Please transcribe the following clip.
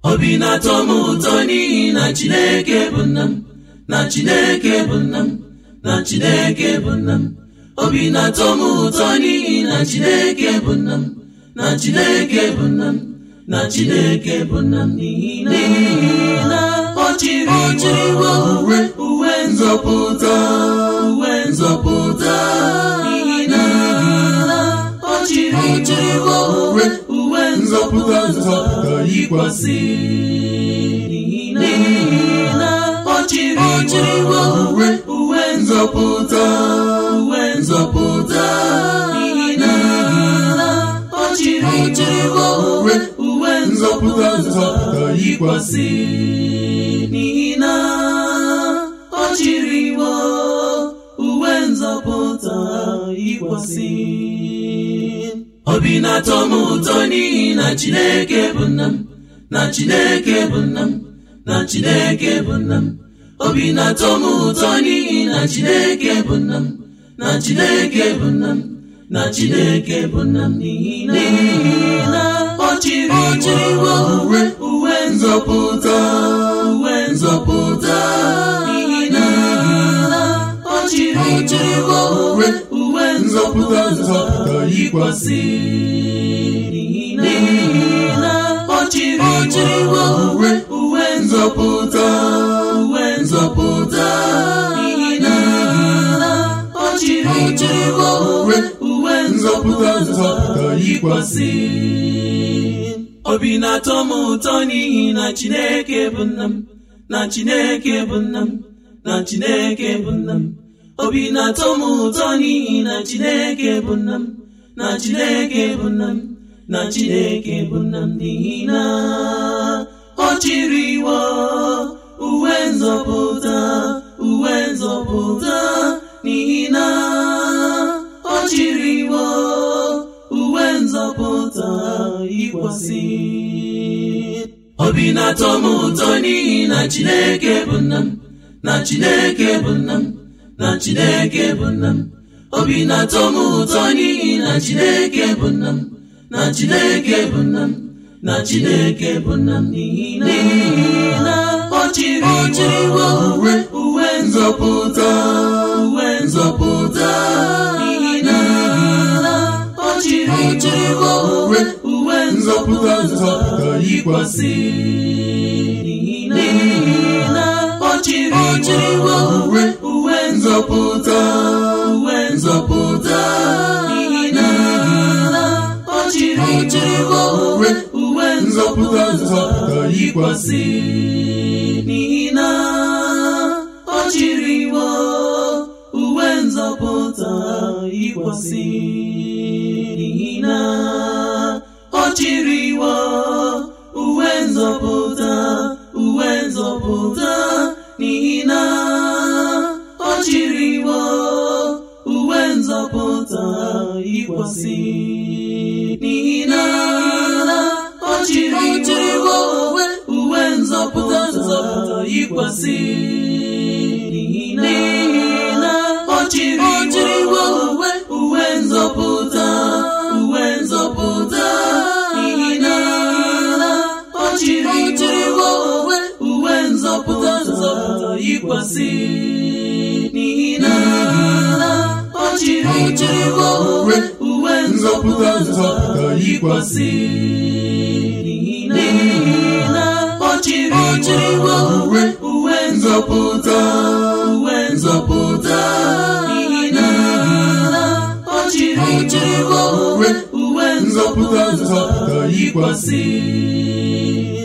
obi na-atọ m ụtọ n'ihi na chineke bụ nna m na chineke bụ nna m na chineke bụ nna m obi na-atọ m ụtọ n'ihi na chineke bụ nna m na chineke bụ nna m na chineke bụ nna m n'ihi na ọ chịrị iwe uwe uwe nzọpụta uwe nzọpụta n'ihi na ọ chịrị iwe uwe uwe nzọpụta nzọpụta yikwasị n'ihi na ọ chịrị iwe uwe uwe nzọpụta uwe nzọpụta n'ihi na ọ chịrị iwe uwe uwe nzọpụta nzọpụta yikwasị n'ihi na ọ chịrị iwe uwe nzọpụta yikwasị obi na-atọ m ụtọ n'ihi na chineke bụ nna m na chineke bụ nna m na chineke bụ nna m obi na-atọ m ụtọ n'ihi na chineke bụ nna m na chineke bụ nna m na chineke bụ nna m n'ihi na ọ chịrị iwe uwe uwe nzọpụta uwe nzọpụta n'ihi na ọ chịrị iwe uwe uwe nzọpụta nzọpụta yikwasị n'ihi na ọ chịrị iwe uwe uwe nzọpụta uwe nzọpụta n'ihi na ọ chịrị iwe uwe uwe nzọpụta nzọpụta yikwasị obi na-atọ m ụtọ n'ihi na chineke bụ nna m na chineke bụ nna m na chineke bụ nna m obi na-atọ m ụtọ n'ihi na chineke bụ nna m na chineke bụ nna m na chineke bụ nna m n'ihi na ọ chịrị iwe uwe nzọpụta uwe nzọpụta n'ihi na ọ chịrị iwe uwe nzọpụta yikwasị obi na-atọ m ụtọ n'ihi na chineke bụ nna m na chineke bụ nna m na chineke bụ nna m obi na-atọ m ụtọ n'ihi na chineke bụ nna m na chineke bụ nna m na chineke bụ nna m n'ihi na ọ chịrị iwe uwe uwe nzọpụta uwe nzọpụta n'ihi na ọ chịrị iwe uwe uwe nzọpụta nzọpụta yikwasị n'ihi na ọ chịrị iwe uwe uwe nzọpụta uwe nzọpụta n'ihi na ọ chịrị iwe uwe uwe nzọpụta nzọpụta yikwasị n'ihi na ọ chịrị iwe uwe nzọpụta yikwasị n'ihi na ọ chịrị iwe uwe nzọpụta uwe nzọpụta n'ihi na ọ chịrị iwe uwe nzọpụta yikwasị n'ihi na ọ chịrị iwe uwe uwe nzọpụta nzọpụta yikwasị n'ihi na ọ chịrị iwe uwe uwe nzọpụta uwe nzọpụta n'ihi na ọ chịrị iwe uwe uwe nzọpụta nzọpụta yikwasị n'ihi na ọ chịrị iwe uwe uwe nzọpụta nzọpụta yikwasị n'ihi na ọ chịrị iwe uwe uwe nzọpụta uwe nzọpụta n'ihi na ọ chịrị iwe uwe uwe nzọpụta nzọpụta yikwasị